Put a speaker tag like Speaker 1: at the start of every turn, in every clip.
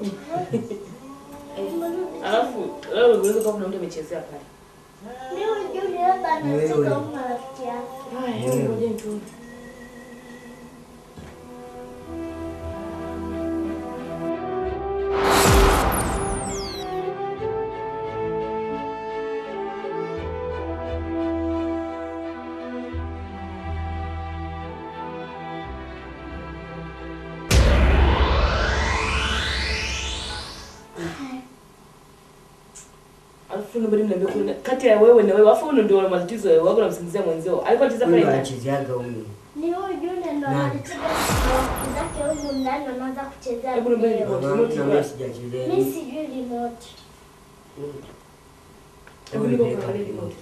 Speaker 1: Alafu leo unaweza kuwa kuna mtu amechezea pale.
Speaker 2: Mimi Junior hapa anatoka huko na rafiki yake.
Speaker 1: Haya, hebu ngoja tu. Alafu nobody mniambia kuna kati ya wewe na wewe, alafu wewe ndio una matatizo wewe, wako unamsingizia mwenzio. Alikuwa anacheza pale
Speaker 3: Huyu
Speaker 1: ndani.
Speaker 3: anachezeaga huyu.
Speaker 2: Ni huyu Junior ndo
Speaker 3: Nani?
Speaker 2: anacheza rafiki zake huko ndani wanaanza kuchezea.
Speaker 1: Hebu niambie
Speaker 2: video.
Speaker 1: remote,
Speaker 3: Mama,
Speaker 1: remote
Speaker 3: na
Speaker 1: iko
Speaker 3: mimi
Speaker 1: wapi?
Speaker 3: sijachezea.
Speaker 2: Mimi sijui remote.
Speaker 1: Hebu nipo kuangalia remote.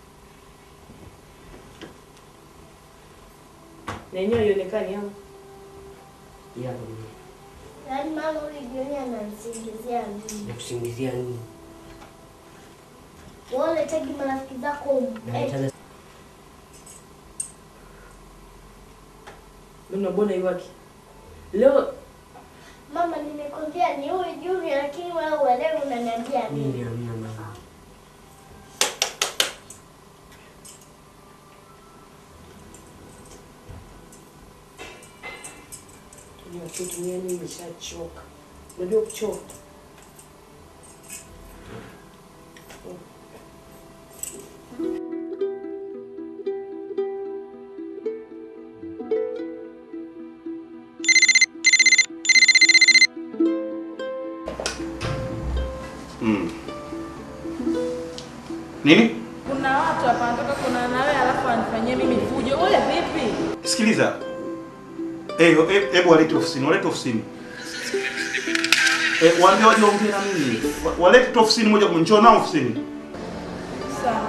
Speaker 1: Na yenyewe haionekani hapo.
Speaker 3: Ya,
Speaker 2: Yaani mama huyu Junior anamsingizia mimi.
Speaker 3: nakusingizia nini?
Speaker 2: Wale tagi marafiki zako huko. Eh,
Speaker 3: Naitaka
Speaker 1: Mimi nabona iwaki. Leo
Speaker 2: mama nimekwambia ni huyu Junior lakini wewe uelewe unaniambia nini?
Speaker 3: mimi hamna mama.
Speaker 1: Unajua kitu mimi nimeshachoka. Unajua kuchoka.
Speaker 4: Mm. Nini?
Speaker 5: Kuna watu hapa wanataka kuna na wewe alafu wanifanyie mimi fujo. Wewe vipi?
Speaker 4: Sikiliza. Eh, eh, hebu walete ofisini, walete ofisini. Eh, waambie waje waongee na mimi. Wa- Walete tu ofisini moja kwa njoo nao ofisini.
Speaker 5: Sawa.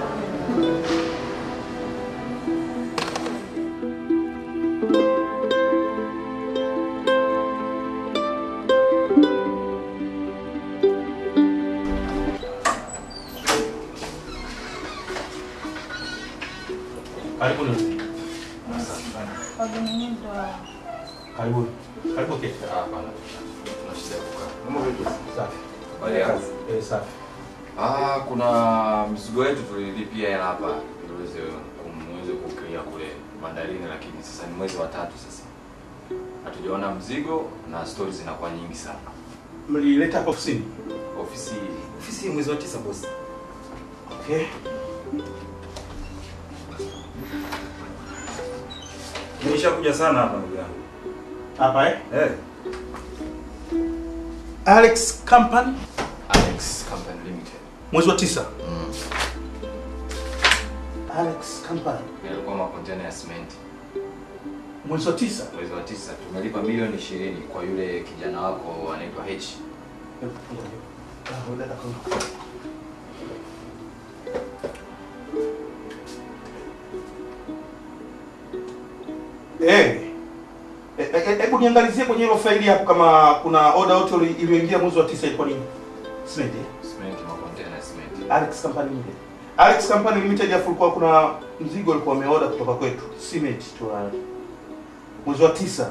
Speaker 4: Karibuni.
Speaker 5: Wageni wenyewe ndo hao.
Speaker 4: Karibuni. Karibu keti.
Speaker 6: Hapana. Tuna shida ya kukaa. Mambo vipi?
Speaker 4: Safi.
Speaker 6: Habari yako?
Speaker 4: Eh, safi.
Speaker 6: Ah, kuna mzigo wetu tulilipia hela hapa ili uweze kumweze kuclear kule bandarini, lakini sasa ni mwezi wa tatu sasa. Hatujaona mzigo na stori zinakuwa nyingi sana.
Speaker 4: Mlileta hapa ofisini.
Speaker 6: Ofisi ofisi mwezi wa tisa bosi.
Speaker 4: Okay.
Speaker 7: Nimeshakuja sana hapa ndugu yangu.
Speaker 4: Hapa eh?
Speaker 7: Eh,
Speaker 4: Alex Company
Speaker 6: Alex Company Limited.
Speaker 4: mwezi wa tisa.
Speaker 6: Mm.
Speaker 4: Alex Company
Speaker 6: Yalikuwa makontena ya cement.
Speaker 4: mwezi wa tisa.
Speaker 6: Mwezi wa tisa tumelipa milioni ishirini kwa yule kijana wako anaitwa H.
Speaker 4: Eh. Eh, eh, Hebu niangalizie kwenye hilo faili hapo kama kuna order yote ili- iliyoingia mwezi wa tisa ilikuwa nini? Cement. eh?
Speaker 6: Cement makontena ya cement.
Speaker 4: Alex Company Limited. Alex Company Limited afu kulikuwa kuna mzigo ulikuwa umeorder kutoka kwetu. Cement tu. uh, Mwezi wa tisa.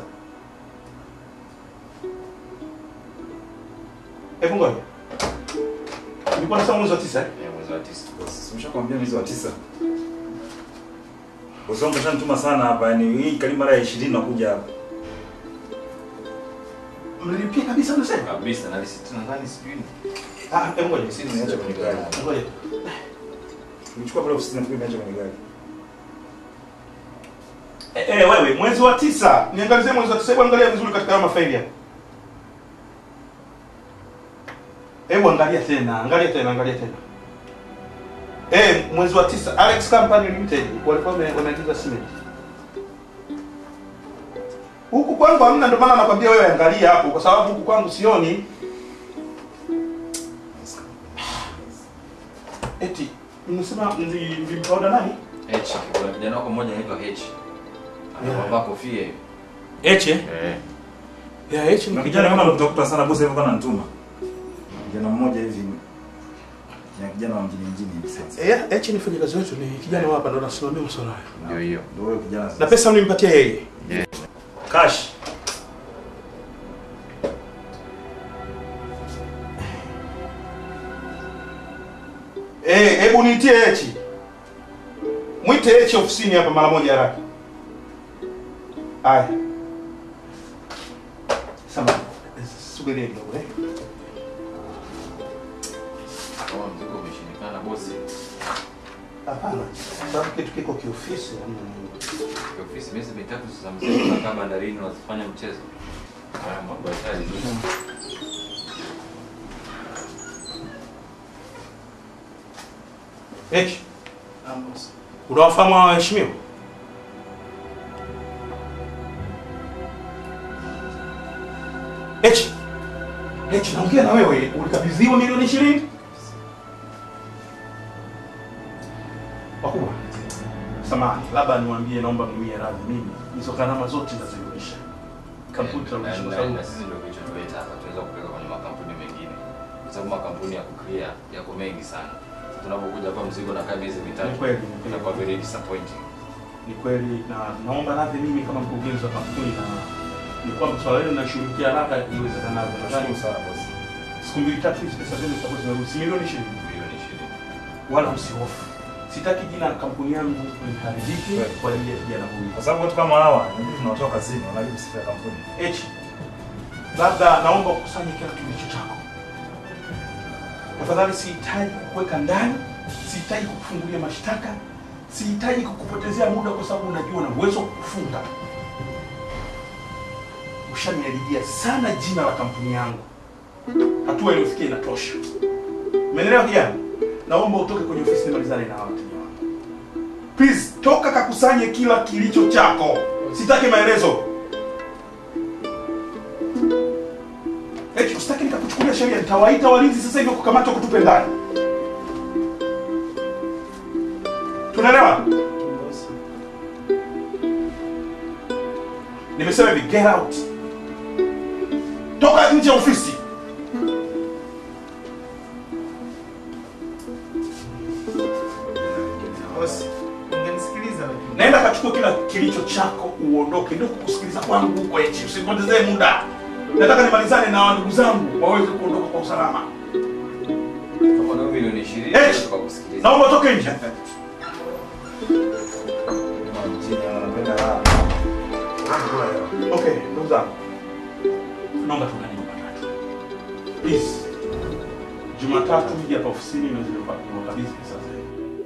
Speaker 4: Hebu ngoja. Nilikuwa nasema mwezi wa tisa eh?
Speaker 6: Eh, mwezi wa tisa.
Speaker 7: bosi, nimeshakwambia mwezi wa tisa. Bosi wangu kashanituma sana hapa, yani hii karibu mara ya 20 nakuja hapa.
Speaker 4: Mlilipia kabisa unasema?
Speaker 6: Kabisa na risiti nadhani sijui.
Speaker 4: Ah, hebu ngoja.
Speaker 6: Risiti
Speaker 7: Niache kwenye gari.
Speaker 4: Ngoja.
Speaker 7: Nilichukua pale ofisini nafikiri niacha kwenye gari.
Speaker 4: Eh, eh, wewe mwezi wa tisa. Niangalizie mwezi wa tisa. Hebu angalia vizuri katika hayo mafaili hapa. Hebu angalia tena, angalia tena, angalia tena. Eh, mwezi wa tisa Alex Company Limited walikuwa wame- wameagiza cement. Huku kwangu hamna, ndio maana nakwambia wewe angalia hapo kwa sababu huku kwangu sioni. Eti mnasema mli- mlimpa nani?
Speaker 6: H. Kuna kijana wako mmoja anaitwa H. Anavaa kofia hivi.
Speaker 4: Eche.
Speaker 6: Eh.
Speaker 4: Ya Eche
Speaker 7: Na kijana kama utakuta sana bosi hivyo kana nituma. Kijana mmoja hivi. Ya kijana wa mjini mjini hivi sasa.
Speaker 4: Eh, Eche ni mfanyakazi wetu, ni kijana hapa ndo anasimamia masuala hayo.
Speaker 6: Ndio hiyo.
Speaker 7: Ndio huyo kijana
Speaker 4: Na
Speaker 7: sasa.
Speaker 4: pesa mlimpatia yeye.
Speaker 7: Cash.
Speaker 4: Eh, hebu niitie Hechi. Mwite Hechi ofisini hapa mara moja haraka. Haya. Sama. Subiria kidogo eh.
Speaker 6: Kama mzigo umeshindikana bosi,
Speaker 4: Hapana. Sababu kitu kiko kiofisi hamna nini.
Speaker 6: kwa ofisi miezi mitatu sasa mzigo unakaa bandarini unafanya mchezo. Haya mambo ya kazi.
Speaker 4: Hechi. Unawafahamu hawa waheshimiwa? Hechi. Hechi, naongea na wewe. Ulikabidhiwa milioni ishirini? Wakubwa. Samahani, labda niwaambie, naomba mniwie radhi mimi. Hizo gharama zote nazirudisha. Kampuni
Speaker 6: Na-
Speaker 4: tarudisha kwa
Speaker 6: na-
Speaker 4: sababu
Speaker 6: na sisi ndio kilichotuleta hapa, tunaweza kupeleka kwenye makampuni mengine, kwa sababu makampuni ya kuclear yako mengi sana. Sasa tunapokuja hapa mzigo na kaa miezi mitatu,
Speaker 4: Ni kweli, ni kweli.
Speaker 6: inakuwa very disappointing.
Speaker 4: ni kweli na naomba radhi mimi kama mkurugenzi wa kampuni na ni kwamba swala hilo linashughulikia haraka iwezekanavyo. Nadhani
Speaker 7: Nashukuru sana bosi.
Speaker 4: siku mbili tatu hizi pesa zenu zitakuwa zimerudi, si milioni ishirini.
Speaker 6: Milioni ishirini.
Speaker 4: Wala msihofu, sitaki jina la kampuni yangu liharibike
Speaker 7: Kweli.
Speaker 4: kwa ajili ya kijana huyu.
Speaker 7: Kwa sababu watu kama hawa inabidi tunawatoa kazini, wanajua sifa ya kampuni.
Speaker 4: Eti labda naomba ukusanye kila kilicho chako tafadhali. Sihitaji kukuweka ndani, sihitaji kukufungulia mashtaka, sihitaji kukupotezea muda, kwa sababu unajua na uwezo wa kukufunga. Ushaniharibia sana jina la kampuni yangu, hatua iliyofikia inatosha. Umeelewa kijana? Naomba utoke kwenye ofisi nimalizane na hawa wateja wangu. Please, toka kakusanye kila kilicho chako, sitaki maelezo. Eti usitaki nikakuchukulia sheria, nitawaita walinzi sasa hivi kukamata kutupe ndani. Tunaelewa? Nimesema hivi, get out. Toka nje ya ofisi.
Speaker 8: Bosi, ungenisikiliza lakini.
Speaker 4: Naenda kachukua kila kilicho chako uondoke. Ndio kukusikiliza kwangu huko eti. Usipotezee muda. Nataka nimalizane na ndugu zangu waweze kuondoka kwa usalama.
Speaker 6: Kama nao milioni ishirini,
Speaker 4: Eh!
Speaker 6: tukakusikiliza.
Speaker 4: Naomba utoke nje.
Speaker 7: Kama mjini wanapenda raha. Wanakula hela.
Speaker 4: Okay, ndugu zangu. Naomba tuungane Jumatatu. Please. Jumatatu mje hapa ofisini na zile wakabidhi pesa zenu.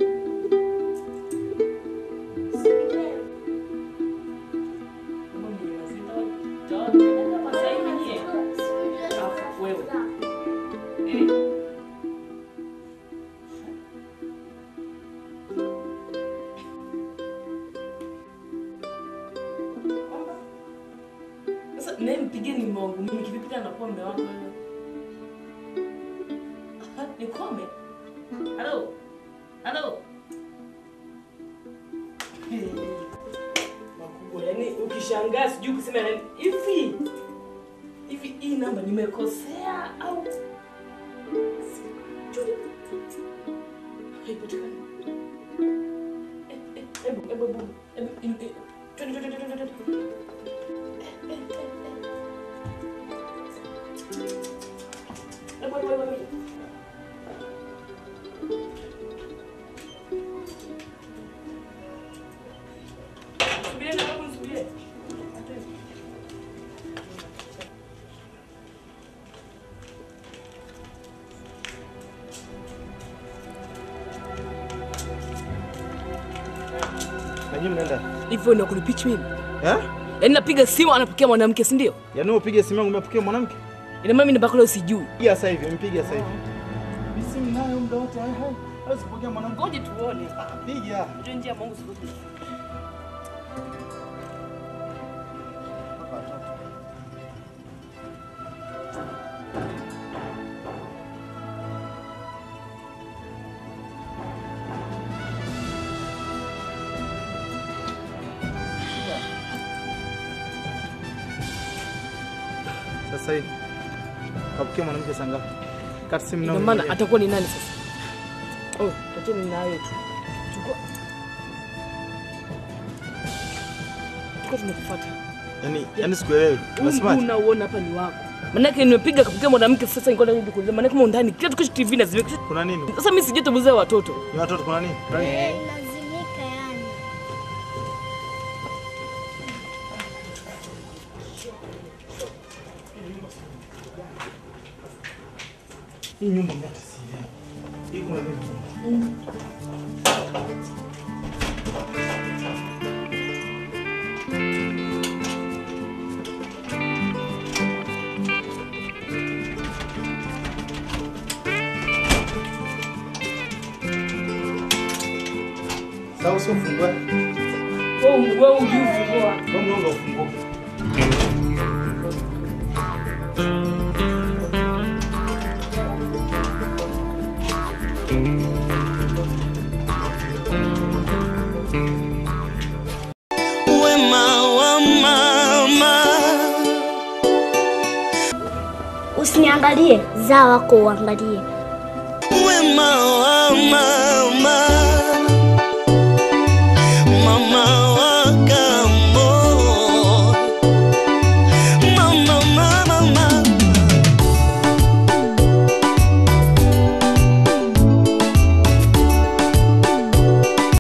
Speaker 1: Sasa naye mpigie ni mume wangu mimi kivipi tena nakuwa mume wako wewe? Aha, Nikome? Halo? Halo? Eh, Makubwa, yaani ukishangaa sijui kusema nani hivi hivi hii namba nimekosea au sijui. Haipatikani. Eh, eh, Hebu hebu hebu hebu eh, twende twende twende twende twende. Wait, wait, wait, wait, wait. Subiria na hapo nisubirie.
Speaker 8: Na nyinyi mnaenda?
Speaker 1: Hivyo ndio kunipichi mimi.
Speaker 8: Eh?
Speaker 1: Yaani napiga simu anapokea mwanamke, si ndio?
Speaker 8: Yaani upige simu yangu umepokea mwanamke?
Speaker 1: Ina maana mimi namba yako leo sijui.
Speaker 8: Piga sasa hivi, mpiga sasa hivi. Mimi simu nayo muda wote. Hai hai. Hawezi kupokea mwanamke.
Speaker 1: Ngoje tuone.
Speaker 8: Piga.
Speaker 1: Ndio njia ya Mungu siku.
Speaker 8: Sasa hivi. Kapokea mwanamke saa ngapi? Kati simu
Speaker 1: Ina
Speaker 8: nayo.
Speaker 1: maana atakuwa ni nani sasa? Oh, tateni nayo tu. Chukua. Chukua tunakufuata.
Speaker 8: Yaani yaani sikuelewi.
Speaker 1: Huu mguu
Speaker 8: Unasemaje?
Speaker 1: unaouona hapa ni wako. Manake nimepiga kapiga mwanamke sasa niko narudi kuuliza. Manake kama ndani kila tukishi TV na zime.
Speaker 8: Kuna nini?
Speaker 1: Sasa mimi sijui tumuzea watoto.
Speaker 8: Ni watoto kuna nini? Kuna nini?
Speaker 2: Eh, inazimika yani.
Speaker 8: Hii nyumba mimi hata sielewi. Hii kuna nini? Sasa usifungwe.
Speaker 1: Wewe wewe ujui kufungua.
Speaker 8: Kwa mlango ufunguke.
Speaker 9: wema wa mama
Speaker 2: Usiniangalie, zaa wako uangalie.
Speaker 9: wema wa mama